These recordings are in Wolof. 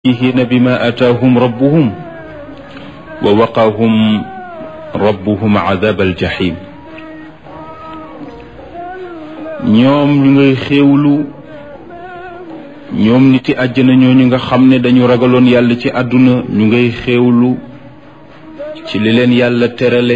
فاكهين بما آتاهم ربهم ووقاهم ربهم عذاب الجحيم ñoom ñu ngay xéewlu ñoom niti àjjana ñooñu nga xam ne dañu ragaloon yàlla ci àdduna ñu ngay xéewlu ci li leen yàlla terale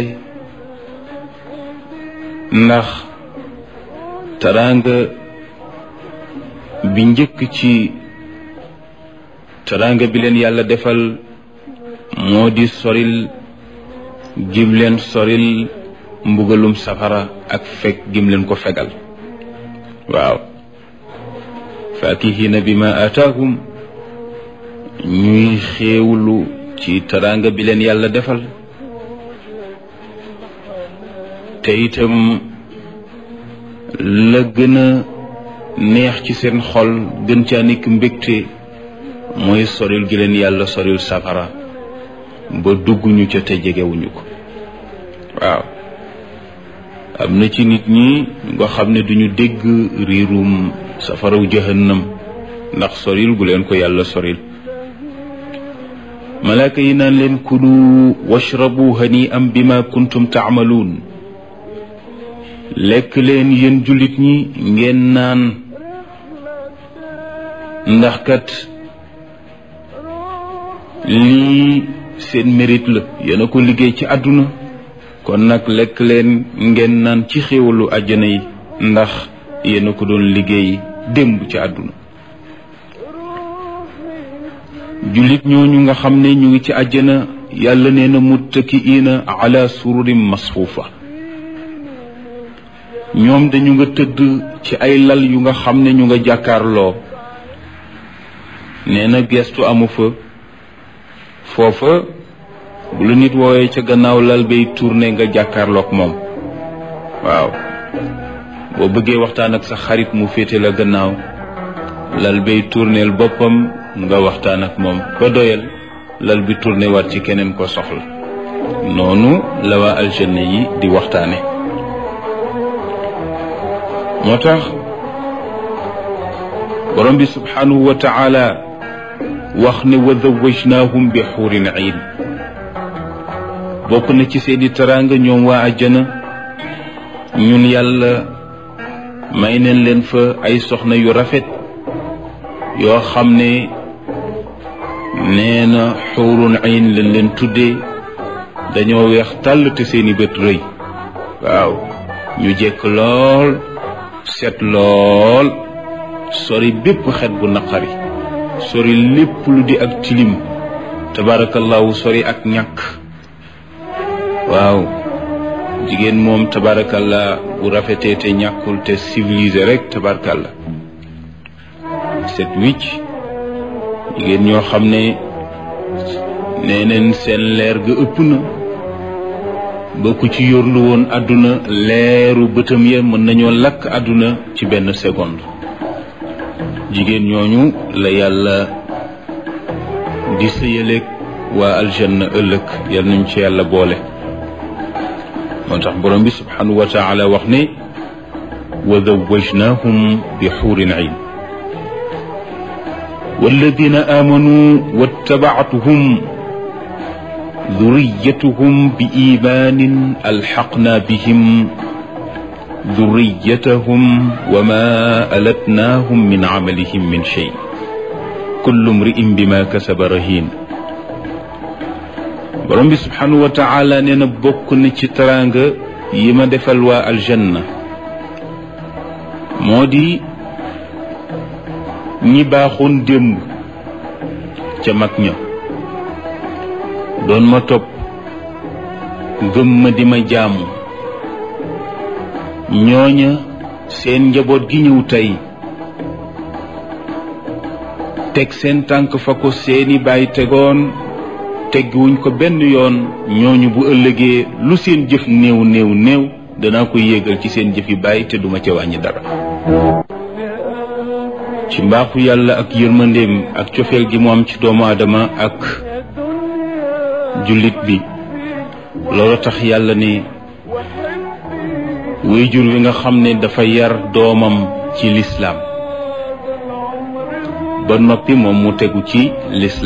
ndax teraanga bi njëkk ci teraanga bi leen yàlla defal moo di soril gim leen soril mbugalum safara ak fekk gim leen ko fegal waaw faakihina bi ma aataahum ñuy xéewlu ci teraanga bi leen yàlla defal te itam la gën a neex ci seen xol gën caa nekk mbégte mooy soril gi leen yàlla soril safara ba dugguñu ca te jegewuñu ko waaw am na ci nit ñi nga xam ne duñu dégg riirum safaraw jahannam ndax soril gu leen ko yàlla soril malaaka yi naan leen kulu washrabu hani am bima kuntum taamaluun lekk leen yéen jullit ñi ngeen naan ndax kat lii seen mérite la yéen a ko liggéey ci àdduna kon nag lekk leen ngeen naan ci xéewalu àjjana yi ndax yéen a ko doon liggéey démb ci àdduna jullit ñooñu nga xam ne ñu ngi ci àjjana yàlla nee na muttakiina ala sururin masfuufa ñoom dañu nga tëdd ci ay lal yu nga xam ne ñu nga jàkkaarloo nee na gestu amu fa foofa bu la nit woowee ca gannaaw lal bay tourné nga jàkkaarloog moom waaw boo bëggee waxtaan ak sa xarit mu féete la gannaaw lal bay tourneel boppam nga waxtaan ak moom ba doyal lal bi tourné war ci keneen ko soxla noonu la waa aljanna yi di waxtaane moo tax borom bi subhanahu wa taala wax ne wa zawajnaahum bi xuurin iin bokk na ci seeni teraanga ñoom waa àjjana ñun yàlla may neen leen fa ay soxna yu rafet yoo xam ne nee na xuurun iin lañ leen tuddee dañoo weex tàll te seeni bët rëy waaw ñu jekk lool set lool sori bépp xet bu naqari sori lépp lu di ak tilim tabarakallahu sori ak ñàkk waaw jigéen moom tabarakallah bu rafetee te ñàkkul te civilisé rek tabarakallah set wicc jigéen ñoo xam ne nee neen seen leer ga ëpp na ba ku ci yorlu woon àdduna leeru bëtam ya mën nañoo lakk àdduna ci benn seconde jigéen ñooñu la yàlla di sëyaleeg waa aljanna ëllëg yal nañ ci yàlla boole moo tax borom bi subhanahu wa taala wax ne wa zawajnahum bi xuurin ayn walladina amanu wattabactuhum ذريتهم بإيمان ألحقنا بهم ذريتهم وما ألتناهم من عملهم من شيء كل امرئ بما كسب رهين borom bi subhanahu wa taala nee na bokk na ci teraanga yi ma defal waa aljanna moo di ñi baaxoon démb ca mag ña doon ma topp gëm ma di ma jaamu ñooña seen njaboot gi ñëw tey teg seen tànk fa ko seeni baay tegoon tegguwuñ ko benn yoon ñooñu bu ëllëgee lu seen jëf néew néew néew danaa ko yéegal ci seen jëf yi baay te duma ca wàññi dara ci mbaaxu yàlla ak yërmandeem ak cofeel gi mu am ci doomu aadama ak jullit bi loolu tax yàlla ne wéyjur wi nga xam ne dafa yar doomam ci lislaam ba noppi moom mu tegu ci lislaam